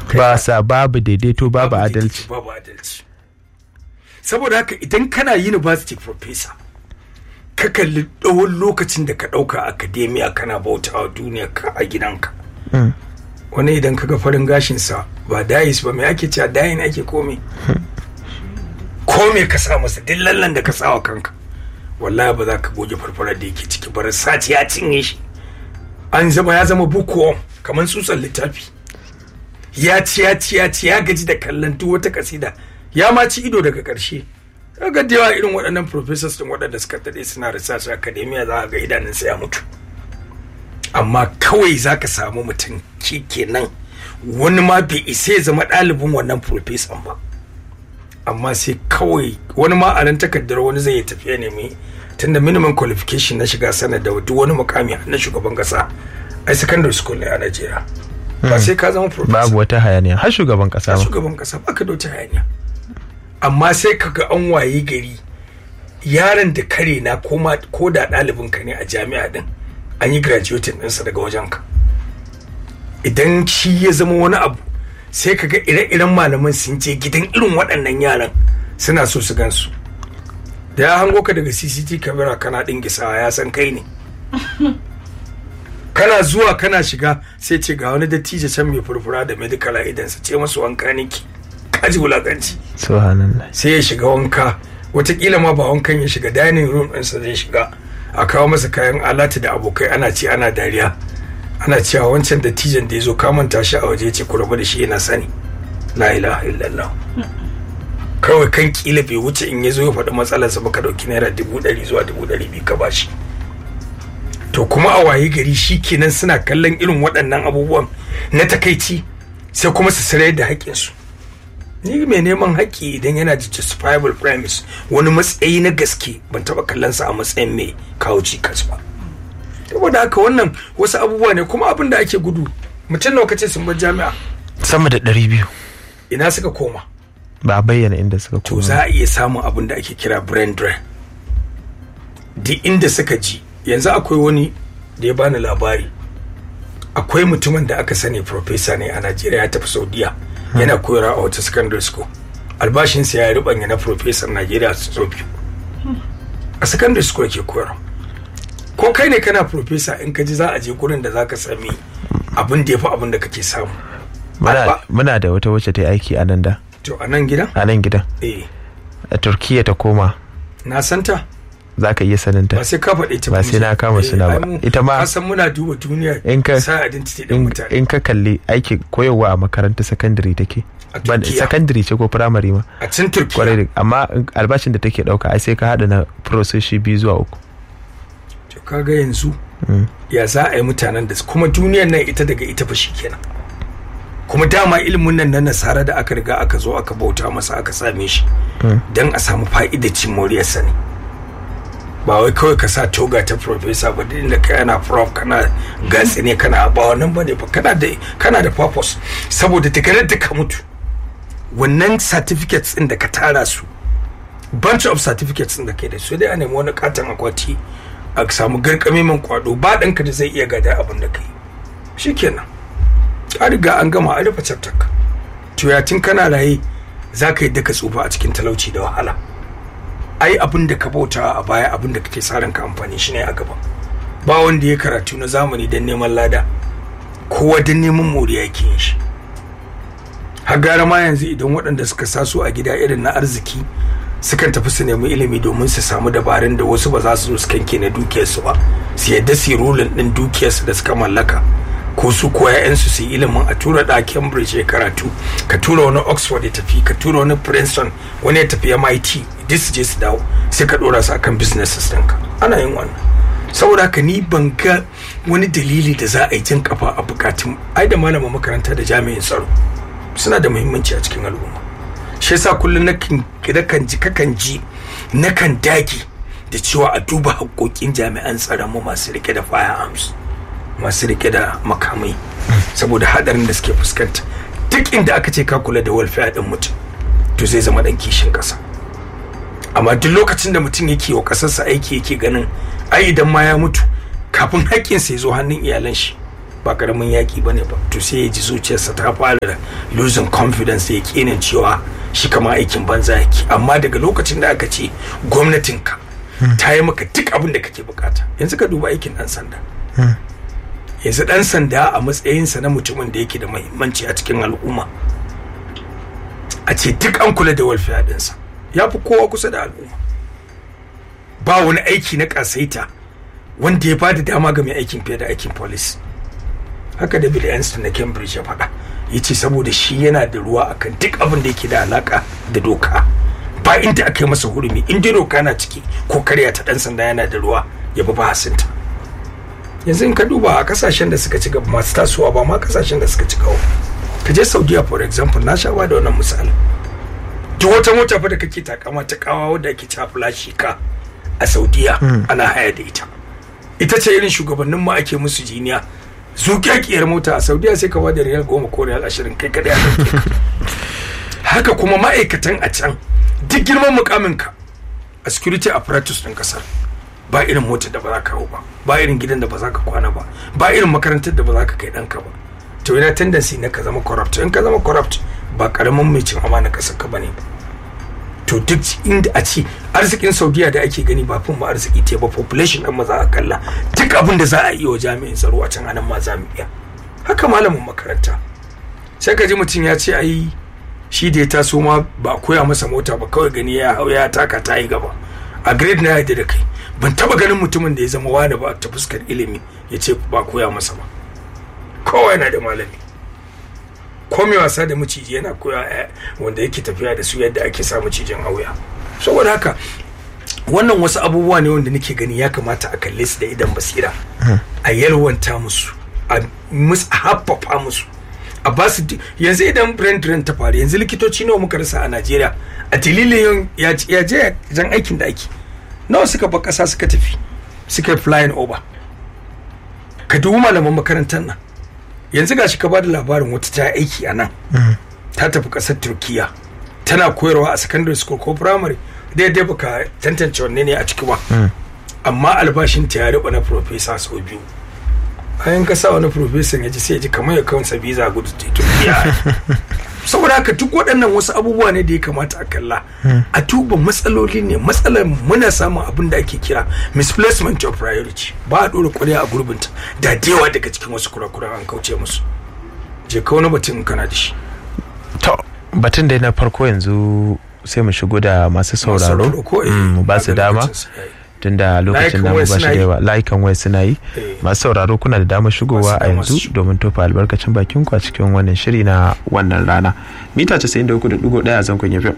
ba sa babu daidaito babu adalci babu adalci saboda haka idan kana university professor ka kalli tsawon lokacin da ka ɗauka academia kana bautawa duniya ka a gidanka wani idan kaga farin gashinsa ba dayis ba mai ake cewa dayin ake kome kome ka sa masa duk lallan da ka sa wa kanka wallahi ba za ka goge farfarar da yake ciki ba sati ya cinye shi an zama ya zama bukuwan kamar tsutsan littafi ya ci ya ci ya ci ya gaji da kallon duk wata kasida ya ma ci ido daga ƙarshe kaga da yawa irin waɗannan professors din waɗanda suka daɗe suna research academia za ga idanunsa ya mutu amma kawai za ka samu mutum ke kenan wani ma bai isa ya zama ɗalibin wannan professor ba amma sai kawai wani ma a nan takardar wani zai tafiya nemi tunda minimum qualification na shiga sanar da duk wani mukami na shugaban kasa ai secondary school ne a Najeriya ba sai ka zama professor babu wata hayaniya har shugaban kasa ma shugaban kasa ba ka da wata hayaniya amma sai ka ga an waye gari yaron da kare na ko da ɗalibin ka ne a jami'a din an yi graduating ɗinsa daga wajen ka idan shi ya zama wani abu sai ka ga ire-iren malaman sun je gidan irin waɗannan yaran suna so su gansu da ya hango ka daga cct camera kana ɗingisawa ya san kai ne kana zuwa kana shiga sai ce ga wani dattijo can mai furfura da medical a idansa ce masu wanka niki kaji wulakanci subhanallah sai ya shiga wanka watakila ma ba wankan ya shiga dining room ɗinsa zai shiga a kawo masa kayan alati da abokai ana ci ana dariya ana cewa wancan dattijan da ya zo kamanta shi a waje ce ku rabu da shi yana sani la ilaha illallah kawai kan kila bai wuce in ya zo ya faɗi matsalarsa ba ka ɗauki naira dubu ɗari zuwa dubu ɗari biyu ka bashi to kuma a waye gari shi kenan suna kallon irin waɗannan abubuwan na takaici sai kuma su sarai da haƙƙinsu ni mai neman haƙƙi idan yana da justifiable premise wani matsayi na gaske ban taɓa kallon sa a matsayin mai kawo cikas ba saboda haka wannan wasu abubuwa ne kuma abin da ake gudu mutum nawa kace sun bar jami'a sama da ɗari biyu ina suka koma ba a bayyana inda suka to koma za a iya samun abin da ake kira brain drain duk inda suka ji yanzu akwai wani da ya bani labari akwai mutumin da aka sani professor ne a Najeriya ya tafi Saudiya yana koyarwa a wata secondary school albashinsa ya rubanya na professor Najeriya sau biyu a secondary school yake koyarwa ko kai ne kana professor in ka ji za a je gurin da zaka sami abin da ya fi abin da kake samu muna, Abba. muna da wata wacce ta yi aiki a nan da to a nan gidan a nan gidan eh a turkiya ta koma na santa za ka iya saninta ba sai ka faɗi ta Ba sai na kama suna ba. Ita ma- ka san muna duba duniya In ka- sa identity din in, mutane in ka kalli aiki koyarwa a makarantar sakandare take A Ban- Turkiya. sakandare ce ko firamare ma a can kwarai turkiya da amma in- albashin da take dauka ai sai ka hada na proseshi biyu zuwa uku to kaga yanzu ya za a yi mutanen da kuma duniyar nan ita daga ita fa kenan kuma dama ilimin nan na nasara da aka riga aka zo aka bauta masa aka same shi don a samu fa'idacin moriyarsa ne ba wai kawai ka sa toga ta professor ba duk da kai ana prof kana gatsi ne kana ba wannan bane ba kana da kana da purpose saboda daga da ka mutu wannan certificates din da ka tara su bunch of certificates din da kai da su dai a nemi wani katon akwati a samu garkame min kwado ba ɗanka da zai iya gada abin da kai shikenan a riga an gama a rufe chapter ka to ya tun kana raye za ka yi daka tsufa a cikin talauci da wahala ai abin da ka bauta a baya abin da kake sa ranka amfani shi ne a gaba ba wanda ya karatu na zamani don neman lada kowa don neman moriya yake yin shi har gara ma yanzu idan waɗanda suka saso a gida irin na arziki sukan tafi su nemi ilimi domin su samu dabarun da wasu ba za su zo su kanke na dukiyarsu ba su yadda su yi rulin ɗin dukiyarsu da suka mallaka ko su ko ‘ya'yansu su yi ilimin a tura da cambridge ya karatu ka tura wani oxford ya tafi ka tura wani princeton wani ya tafi mit duk su je su dawo sai ka ɗora su akan businesses ɗinka ana yin wannan saboda haka ni ban ga wani dalili da za a yi jin kafa a bukatun ai da malamin makaranta da jami'in tsaro suna da muhimmanci a cikin al'umma shi yasa kullum nakan kan ji kakan ji nakan dage da cewa a duba haƙoƙin jami'an tsaron mu masu rike da firearms masu rike da makamai saboda hadarin da suke fuskanta duk inda aka ce ka kula da welfare din mutum to zai zama dan kishin kasa amma duk lokacin da mutum yake wa kasarsa aiki yake ganin ai idan ma ya mutu kafin haƙƙinsa ya zo hannun iyalan shi ba karamin yaki bane ba to sai ya ji zuciyarsa ta fara losing confidence ya kenin cewa shi kama aikin banza yake amma daga lokacin da aka ce gwamnatinka ta yi maka duk abin da kake bukata yanzu ka duba aikin dan sanda yanzu dan sanda a matsayinsa na mutumin da yake da muhimmanci a cikin al'umma a ce duk an kula da welfare dinsa ya fi kowa kusa da al'umma ba wani aiki na kasaita wanda ya bada dama ga mai aikin fiye da aikin police haka da Bill Einstein na Cambridge ya faɗa ya ce saboda shi yana da ruwa akan duk abin da yake da alaka da doka ba inda aka yi masa hurumi in dai doka na ciki ko karya ta dan sanda yana da ruwa ya bi bahasinta yanzu in ka duba a kasashen da suka ci gaba masu tasowa ba ma kasashen da suka ci gaba ka je saudiya for example na sha ba da wannan misali duk wata mota fa da kake takama ta kawa wadda ake cewa flashi ka a saudiya ana haya da ita ita ce irin shugabannin mu ake musu jiniya zuƙaƙiyar mota a saudiya sai ka bada riyal goma ko riyal ashirin kai kadai a ɗauke ka haka kuma ma'aikatan a can duk girman mukamin ka a security apparatus ɗin ƙasar ba irin motar da ba za ka hau ba ba irin gidan da ba za ka kwana ba ba irin makarantar da ba za ka kai ɗanka ba to yana tendency na ka zama corrupt in ka zama corrupt ba karamin mai cin amana ƙasar ka bane ba to duk inda a ce arzikin saudiya da ake gani ba fin ma arziki te ba population ɗin maza a kalla duk abin da za a iya wa jami'in tsaro a can anan ma za mu iya haka malamin makaranta sai ka ji mutum ya ce ai shi da ya taso ma ba koya masa mota ba kawai gani ya hau ya taka ta yi gaba a grade na yadda da kai ban taba ganin mutumin da ya zama wani ba ta fuskar ilimi ya ce ba koya masa ba kowa yana da malami ko mai wasa da maciji yana koya wanda yake tafiya da su yadda ake sa macijin auya saboda haka wannan wasu abubuwa ne wanda nake gani ya kamata a kalle su da idan basira a yalwanta musu a musu haffafa musu a ba su yanzu idan brand drain ta faru yanzu likitoci nawa muka rasa a najeriya a dalilin ya je jan aikin da ake nawa suka bar kasa suka tafi suka flying over ka dubi malaman makarantar nan yanzu gashi ka ba da labarin wata ta aiki a nan ta tafi kasar turkiya tana koyarwa a secondary school ko primary daidai baka tantance wanne ne a ciki ba amma albashin ta ya riba na professor sau biyu bayan ka sa wani professor ya ji sai ya ji kamar ya kawansa visa gudu turkiya saboda haka duk waɗannan wasu abubuwa ne da ya kamata a kalla a tuba matsaloli ne matsalar muna samun abin da ake kira misplacement of priority ba a ɗora ƙwarya a gurbinta da dewa daga cikin wasu kurakuran an kauce musu je ka wani batun kana da shi to batun da na farko yanzu sai mu shigo da masu sauraro mu ba su dama tunda lokacin namu ba shi da yawa layukan waya suna yi masu sauraro kuna da damar shigowa a yanzu domin tofa albarkacin bakin ku a cikin wannan shiri na wannan rana mita 93.1 a zankon yafi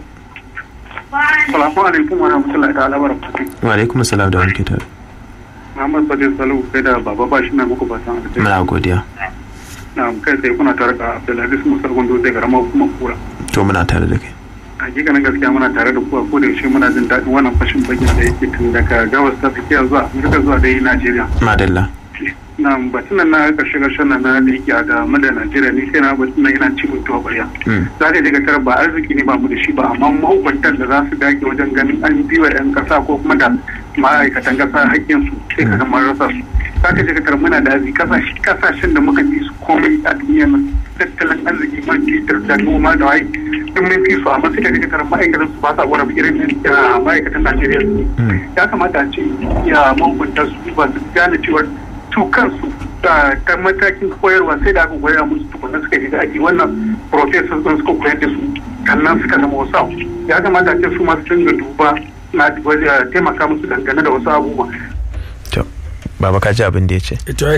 Salamu alaikum wa rahmatullahi ta'ala wa barakatuh. Wa alaikum salam da wani kitar. Muhammad Fadil Salu kai da baba ba shi na muku fatan alheri. Muna godiya. Na kai sai kuna tare da Abdulaziz Musa Gondo zai garama kuma kura. To muna tare da kai. hakikanin gaskiya muna tare da kuwa ko da yaushe muna jin daɗin wannan fashin bakin da yake tun daga gabas ta tsakiya zuwa amurka zuwa dai najeriya madalla na batun na karshe karshen nan na da yake a game da najeriya ni sai na batun nan yana ci mutuwa ƙwarya za ka je ka tarar ba arziki ne ba mu da shi ba amma mahukuntan da za su dage wajen ganin an biwa 'yan ƙasa ko kuma da ma'aikatan ƙasa haƙƙinsu sai ka kamar rasa su za ka je ka tarar muna da arziki kasashen da muka fi su komai a duniya nan tattalin arziki man fitar da noma da waye duk mun fi su amma suka daga tarar ma'aikatan su ba sa wara irin ma'aikatan Najeriya ya kamata a ce ya mahukunta su ba su gane cewar su kansu da ta matakin koyarwa sai da aka koyar musu tukunna suka shiga aji wannan professor sun suka koyar da su kannan suka zama wasu ya kamata a ce su masu dinga duba na taimaka musu dangane da wasu abubuwa baba ka ji abin da ya ce ita